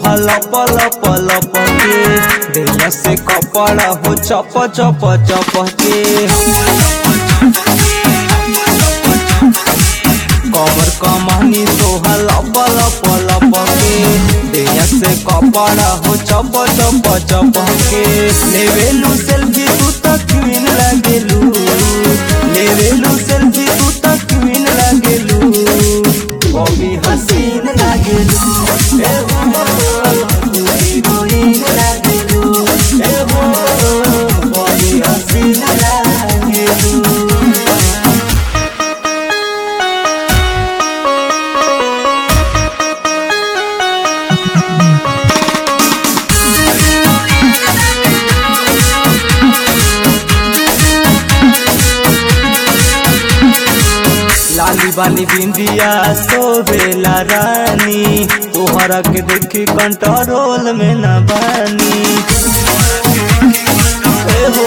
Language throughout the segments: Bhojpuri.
सोहा लप लप लप के दैया से कपड़ा हो चप चप चप के कमर कमानी सोहा लप लप लप के दैया से कपड़ा हो चप चप चप के लेवेलू सेल्फी तू तक क्वीन लागेलू लेवेलू सेल्फी तू तक क्वीन लागेलू बॉबी हसीन लागेलू ए हो तू हीरोइन लागेलू ए हो बॉबी हसीन लागेलू लाली बाली बिंदिया सोवेला रानी तोहरा के देखी कंट्रोल में न बानी ए हो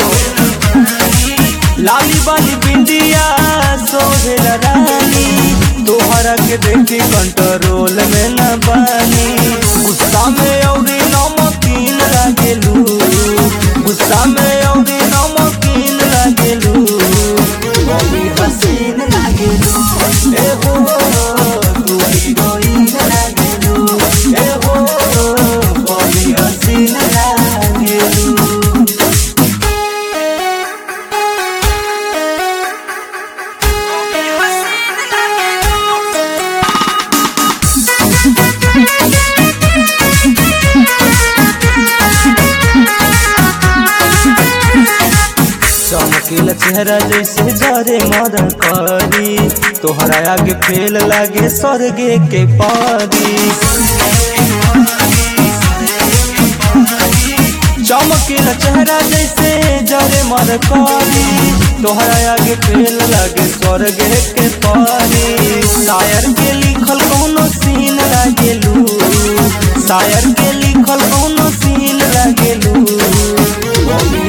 लाली बाली बिंदिया सोवेला रानी तोहरा के देखी कंट्रोल में न बानी गुस्सा में औरी नमकीन लागेलू गुस्सा में औरी नमकीन लागेलू बड़ी हसीन लागेलू ए हो तू हीरोइन लागेलू ए हो बड़ी हसीन लागेलू चमकीला चेहरा जैसे जरे मर करी तोहरा आगे फेल लागे स्वर्गे के पारी चमकीला चेहरा जैसे जरे मर करी तोहरा आगे फेल लागे स्वर्गे के पारी शायर के लिखल कोनो सीन लागेलू शायर के लिखल कोनो सीन लागेलू बॉबी